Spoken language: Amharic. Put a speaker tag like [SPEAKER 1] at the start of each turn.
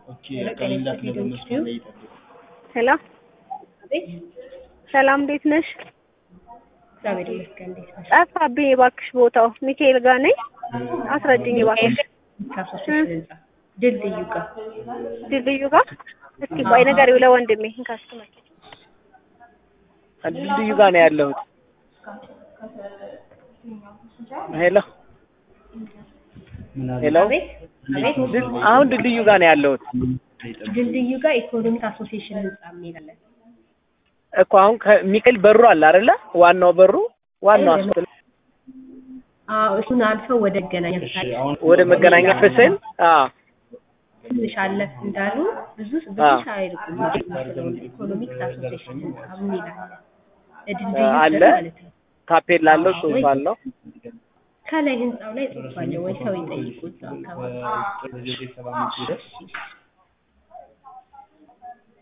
[SPEAKER 1] ኦኬ አካባቢ በመስመር ላይ ይጠብቁ።
[SPEAKER 2] ሄሎ
[SPEAKER 3] አቤት
[SPEAKER 2] ሰላም፣ እንዴት ነሽ?
[SPEAKER 3] እግዚአብሔር ይመስገን። እንዴት ነሽ?
[SPEAKER 2] ጠፋብኝ እባክሽ ቦታው። ሚካኤል ጋር ነኝ፣ አስረጅኝ እባክሽ።
[SPEAKER 3] ከአሶሴሽን ህንጻ ድልድዩ ጋር
[SPEAKER 2] ድልድዩ ጋር እስኪ ቆይ ንገሪው ለወንድሜ ካስተማር
[SPEAKER 4] ድልድዩ ጋር ነው ያለሁት። ሄሎ
[SPEAKER 1] ምን አለ?
[SPEAKER 4] ሄሎ
[SPEAKER 3] አቤት አቤት
[SPEAKER 4] ድል- አሁን ድልድዩ ጋር ነው ያለሁት
[SPEAKER 3] ድልድዩ ጋር ኢኮኖሚክ አሶሴሽን ህንጻ የሚላለን
[SPEAKER 4] እኮ አሁን ከሚካኤል በሩ አለ አይደለ? ዋናው በሩ ዋናው አስፋልት
[SPEAKER 3] አዎ እሱን አልፈው ወደ መገናኛ
[SPEAKER 1] እሺ
[SPEAKER 3] ፍሳሽ
[SPEAKER 1] አሁን
[SPEAKER 4] ወደ መገናኛ ፍስል አዎ
[SPEAKER 3] ትንሽ አለፍ እንዳሉ ብዙ ብዙ
[SPEAKER 4] አዎ።
[SPEAKER 3] ሳይርቁም ኢኮኖሚክስ አሶሴሽን ህንጻ ምን ይላል ድልድዩ
[SPEAKER 4] አለ።
[SPEAKER 3] ስር ማለት ነው።
[SPEAKER 4] ታፔላ አለው ጽሑፍ አለው።
[SPEAKER 3] ከላይ ህንጻው ላይ ጽሑፍ አለ ወይ ሰው ይጠይቁ እዛው አካባቢ
[SPEAKER 1] ጥር ዘጠኝ ሰባ አምስት ሂደት